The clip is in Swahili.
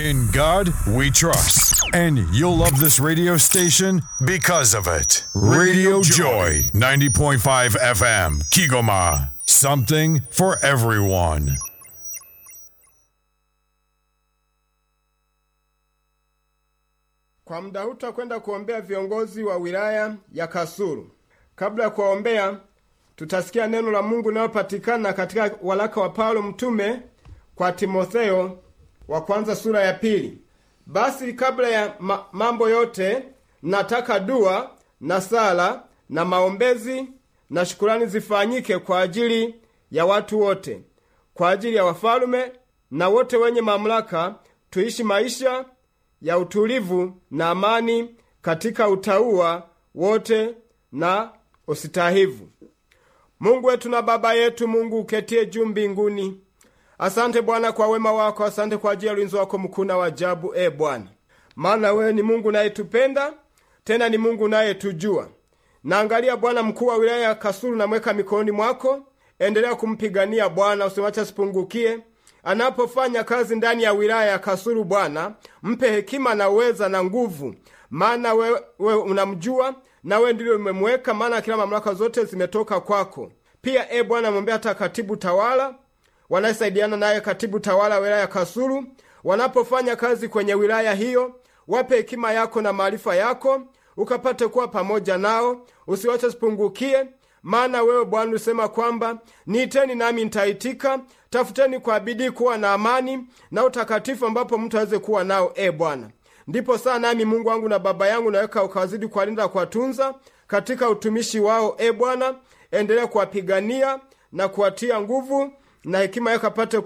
In God we trust. And you'll love this radio station because of it. Radio Joy, 90.5 FM, Kigoma. Something for everyone. Kwa muda huu tutakwenda kuombea viongozi wa wilaya ya Kasulu. Kabla ya kuwaombea, tutasikia neno la Mungu linalopatikana katika waraka wa Paulo mtume kwa Timotheo wa kwanza sura ya pili. Basi kabla ya ma mambo yote, nataka dua na sala na maombezi na shukurani zifanyike kwa ajili ya watu wote, kwa ajili ya wafalume na wote wenye mamlaka, tuishi maisha ya utulivu na amani katika utauwa wote na usitahivu. Mungu wetu na Baba yetu, Mungu uketie juu mbinguni, asante Bwana kwa wema wako, asante kwa ajili ya ulinzi wako mkuu na wajabu, e Bwana, maana wewe ni Mungu unayetupenda tena ni Mungu unayetujua. Naangalia Bwana mkuu wa wilaya ya Kasulu, namweka mikononi mwako. Endelea kumpigania Bwana, usimwache asipungukie anapofanya kazi ndani ya wilaya ya Kasulu. Bwana, mpe hekima na uweza na nguvu, maana wewe we unamjua na wewe ndilo umemweka, maana kila mamlaka zote zimetoka kwako. Pia e Bwana, mwombea hata katibu tawala wanayesaidiana naye, katibu tawala wa wilaya ya Kasulu, wanapofanya kazi kwenye wilaya hiyo, wape hekima yako na maarifa yako, ukapate kuwa pamoja nao, usiwache sipungukie maana wewe Bwana ulisema kwamba niiteni nami nitaitika, tafuteni kwa bidii kuwa na amani na utakatifu, ambapo mtu aweze kuwa nao. E Bwana, ndipo saa nami Mungu wangu na Baba yangu naweka ukawazidi kuwalinda, kuwatunza katika utumishi wao. E Bwana, endelea kuwapigania na kuwatia nguvu na hekima yako apate